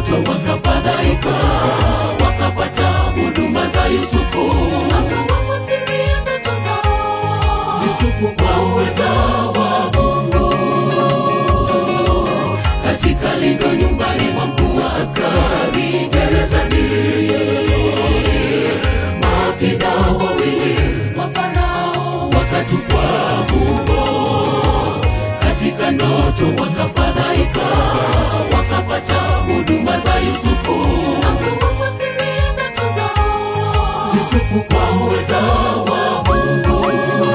ndoto wakafadhaika, wakapata huduma za Yusufu, akawafasiria ndoto zao. Yusufu kwa uweza wa Mungu, katika lindo nyumbani mwa mkuu wa askari gerezani, maafida wawili Wa Farao wakatupwa humo katika ndoto wakafadhaika, wakapata huduma za Yusufu. akawafasiria ndoto zao. Yusufu kwa uweza wa Mungu,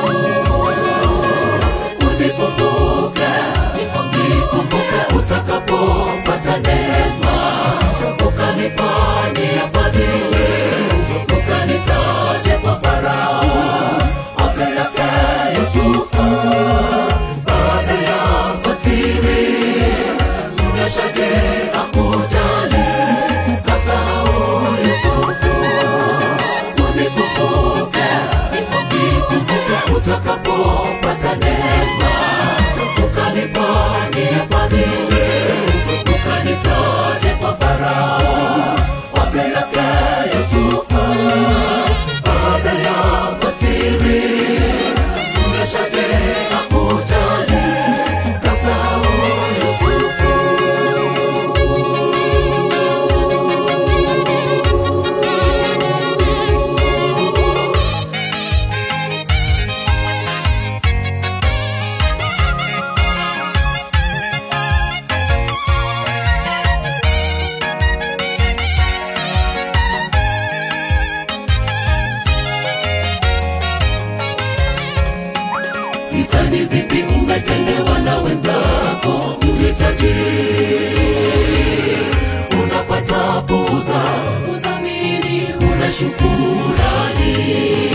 unikumbuke, nikumbuke utakapopata neema, ukanifanyia fadhili, ukanitaje kwa Farao, apeleke Yusufu baada ya fasiri mnashaje akujali kasahau Yusufu unikumbuke nikumbuke utakapopata neema ukanifanyia fadhili ukanitaje kwa Farao wapeleke Yusufu baada ya fasiri mnashaje akujali kasahau Yusufu hisani zipi umetendewa na wenzako mhitaji unapata puza Udhamini una shukurani